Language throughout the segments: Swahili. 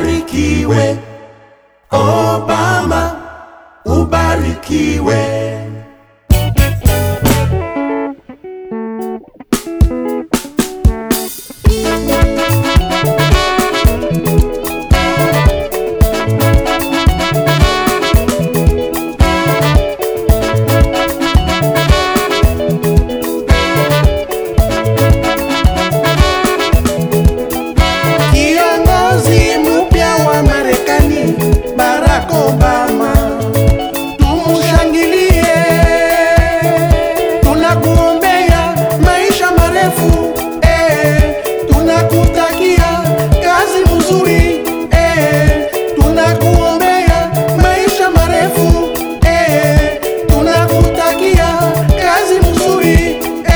ubarikiwe. Obama, ubarikiwe. Kiongozi mpya wa Marekani, Barack Obama, tumushangilie. Tunakuombea maisha marefu eh, tunakutakia kazi mzuri eh, tunakuombea maisha marefu eh, tunakutakia kazi mzuri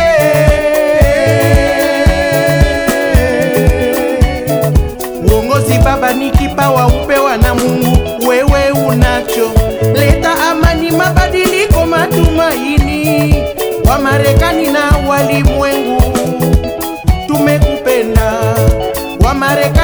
eh. Uongozi baba ni kipawa upewa na Mungu, wewe unacho. Leta amani, mabadiliko, matumaini. Wa Marekani na walimwengu tumekupenda. Wa Marekani